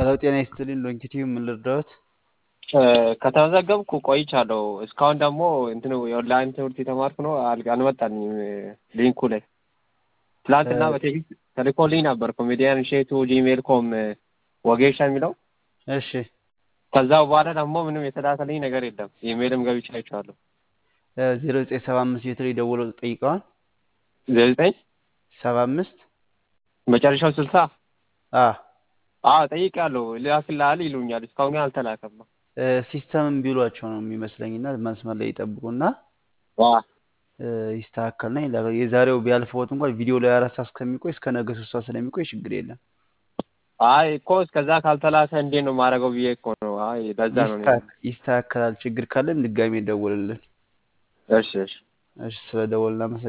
ሄሎ ጤና ይስጥልኝ ሎንጊቲቭ ምን ልርዳዎት? ከተመዘገብኩ ቆይቻለሁ። እስካሁን ደግሞ እንትኑ የኦንላይን ትምህርት የተማርኩ ነው አል- አልመጣልኝም ሊንኩ ላይ። ትላንትና በቴክስት ተልኮልኝ ነበር ኮሜዲያን እሸቱ ጂሜል ኮም ወጌሻ የሚለው እሺ ከዛ በኋላ ደግሞ ምንም የተላከልኝ ነገር የለም። ኢሜልም ገብቼ አይቼዋለሁ። ዜሮ ዘጠኝ ሰባ አምስት ቤት ላይ ደውለው ጠይቀዋል። ዘጠኝ ሰባ አምስት መጨረሻው ስልሳ አ አዎ ጠይቄያለሁ። ልላክልሃል ይሉኛል። እስካሁን ግን አልተላከም። ሲስተም ቢሏቸው ነው የሚመስለኝና መስመር ላይ ይጠብቁና ዋ እ፣ ይስተካከልና ይላካል። የዛሬው ቢያልፈዎት እንኳን ቪዲዮ ላይ አራት ሰዓት እስከሚቆይ እስከ ነገ ሶስት ሰዓት ስለሚቆይ ችግር የለም። አይ እኮ እስከዛ ካልተላከ እንዴት ነው ማድረገው ብዬ እኮ ነው። አይ ለዛ ነው። እኔ- ይስተካከ- ይስተካከላል። ችግር ካለን ድጋሜ ደውልልን። እሺ እሺ እሺ፣ ስለ ደወልን